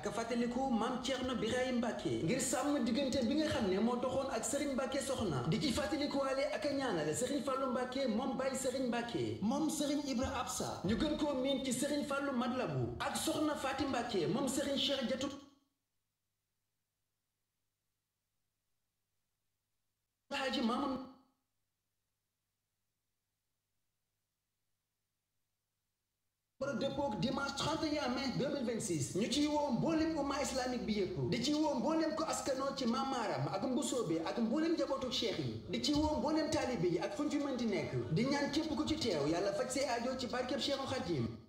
ak fàttaliku maam Thierno Birahim Mbacke ngir sàmm diggante bi nga xam ne moo doxoon ak Serigne Mbacke soxna di ci fàttalikuwaale ak a ñaanale Serigne Fallou Mbacke moom Baye Serigne Mbacke moom Serigne Ibra Absa ñu gën koo miin ci Serigne Fallou Madlabu ak soxna Faati Mbacke moom Serigne Cheikh Jatu Haji Mamoun war a dëppoog dimanche 31 mai 2026 ñu ciy woo mbooleem umma islamique bi yëpp di ci woo mbooleem ko askanoo ci maamaaram ak mbusoobe ak mbooleem njabootu cheikh yi di ci woo mbooleem taalibe yi ak fu ñu fi mën di nekk di ñaan képp ku ci teew yàlla faj say aajo ci barkeb Cheikhul Khadim